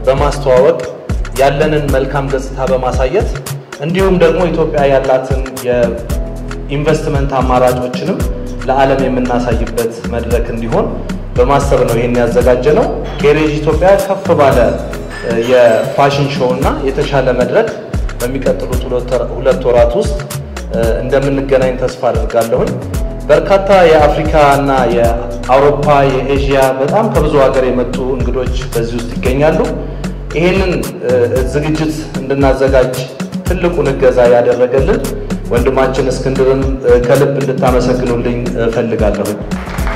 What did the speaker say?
በማስተዋወቅ ያለንን መልካም ገጽታ በማሳየት እንዲሁም ደግሞ ኢትዮጵያ ያላትን የኢንቨስትመንት አማራጮችንም ለዓለም የምናሳይበት መድረክ እንዲሆን በማሰብ ነው ይህን ያዘጋጀ ነው። ኬሬጅ ኢትዮጵያ ከፍ ባለ የፋሽን ሾው እና የተሻለ መድረክ በሚቀጥሉት ሁለት ወራት ውስጥ እንደምንገናኝ ተስፋ አድርጋለሁኝ። በርካታ የአፍሪካ እና የአውሮፓ የኤዥያ በጣም ከብዙ ሀገር የመጡ እንግዶች በዚህ ውስጥ ይገኛሉ። ይህንን ዝግጅት እንድናዘጋጅ ትልቁን እገዛ ያደረገልን ወንድማችን እስክንድርን ከልብ እንድታመሰግኑልኝ እፈልጋለሁ።